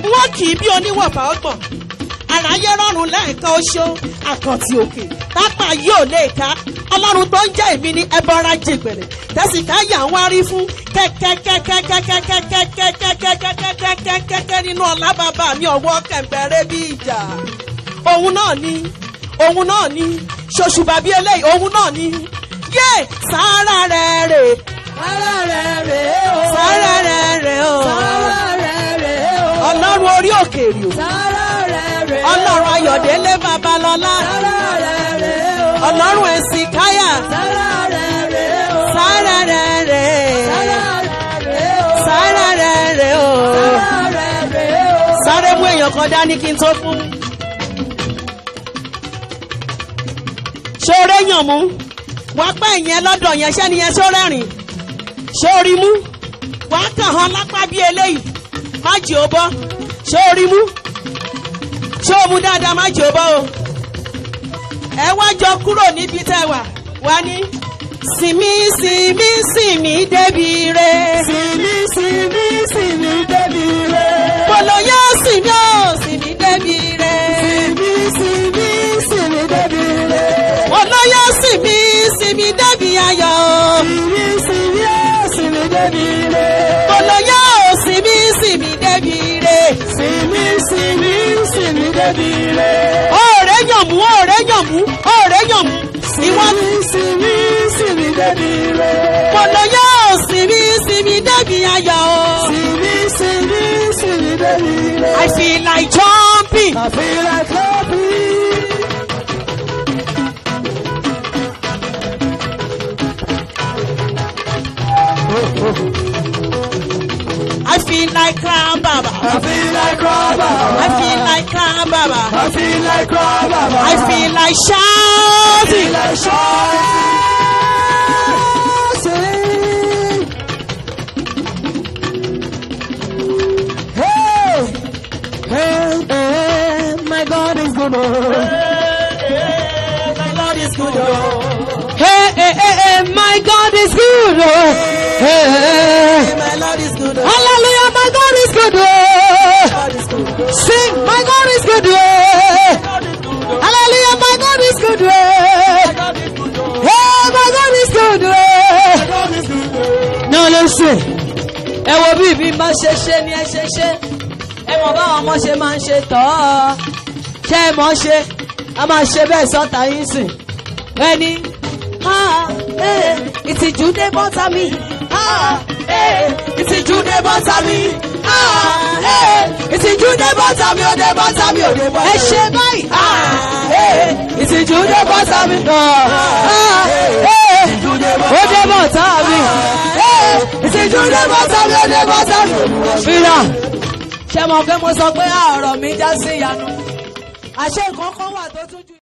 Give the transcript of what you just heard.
wọ́n kì í bí oníwọ̀fà ọgbọ̀n àráyé rọrùn lẹ́ẹ̀kan oṣó àkàntì òkè tápà yóò lè ká ọlọ́run tó ń jẹ́ èmi ní ẹbọra jìgbẹ̀rẹ̀ tẹ̀síká yà ń wárí fún kẹ́kẹ́kẹ́kẹ́kẹ́kẹ́kẹ́kẹ́kẹ́kẹ́kẹ́kẹ́kẹ́kẹ́ nínú ọ̀la bàbá mi ọ̀wọ́ kẹ̀mbẹ̀rẹ̀ bí ìjà òun náà ni òun náà ni ṣoṣùbà bí eléyìí òun náà ni yé sáárà rẹ̀ rè Sára rẹ̀ rèé o. sáárà rẹ̀ rè o Sára rẹ̀ rèé o. ọlọ́run orí òkèèrè o Sára rẹ̀ rèé o. ọlọ́run ayọ̀délé babalọ́lá Sára rẹ̀ rèé o. ọlọ́run ẹ̀sìn káyà Sára rẹ̀ rèé o. sáárà rẹ̀ rè Sára rẹ̀ rèé o. sáárà rẹ̀ rè o Sára rẹ̀ rèé o. sáré mú èèyàn kan dání kí n tó fún. ṣoore yàn mú wàá pẹ́ ìyẹn lọ́dọ̀ yẹn ṣẹ́ni yẹn ṣó rẹ́rìn ṣóorí mú wàá kàn án lápá bí eléyìí má jì ó bọ́ ṣóorí mú ṣó o mú dáadáa má jì ó bọ́ o ẹ wá jọ kúrò níbi tẹ́ wà wá ní sinmi sinmi sinmi débi re Sinmi sinmi sinmi débi rẹ̀. boloyá sinmi ó sinmi débi re Sinmi sinmi sinmi débi rẹ̀. boloyá sinmi sinmi débi ayọ̀ o. Sinmi sinmi ó sinmi débi rẹ̀. boloyá ò sinmi sinmi débi re. Sinmi sinmi sinmi débi rẹ̀. ọ̀rẹ́ yàn mú ọ̀rẹ́ yàn mú ọ̀rẹ́ yàn mú. ìwọ́n Sinmi sinmi sinmi débi rẹ̀. boloyá ò sinmi sinmi débi ayọ̀ o. Sinmi sinmi sinmi débi rẹ̀. I feel like jumping. I feel like clapping. I feel like crying, Baba. I feel like rubber. I feel like crying, Baba. I feel like rubber. I feel like feel shouting. like shouting. Hey, hey, hey, my God is good. My Lord is good. oh. Hey, hey, hey, hey, my God is good. Hey, hey. My Lord is good. oh. Hallelujah, my God is good. God is good. oh. Sing, my God is good. God is good. oh. Hallelujah, my God is good. God is good. oh. Hey, my God is good. God is good. oh. Now listen. Ẹ wo bí ibi máa ṣe ṣe ni ẹ ṣe ṣe. Ẹ mọ̀ báwọn ọmọ ṣe máa ń ṣe tọ́ ọ. Ṣé ẹ mọ̀ ṣe? A máa ṣe bẹ́ẹ̀ sọ́ta yín sìn. Ẹni. Ah, eh, ìtìjú dé bọ́tà mi. Ah, eh, ìtìjú dé bọ́tà mi. Ah, eh, ìtìjú dé bọ́tà mi. Ó dé bọ́tà mi. Ó dé bọ́tà mi. Ẹ ṣe báyìí. Ah, eh, ìtìjú dé bọ́tà mi. Ah, eh, ó dé bọ́tà mi. Eh, ìtìjú dé bọ́tà mi. Ó dé bọ́tà mi. Fìlà. Ṣé mo pé mo sọ pé ọ̀rọ̀ mi já sí ìyanu? Àṣé nǹkan kan wà tó tún ju.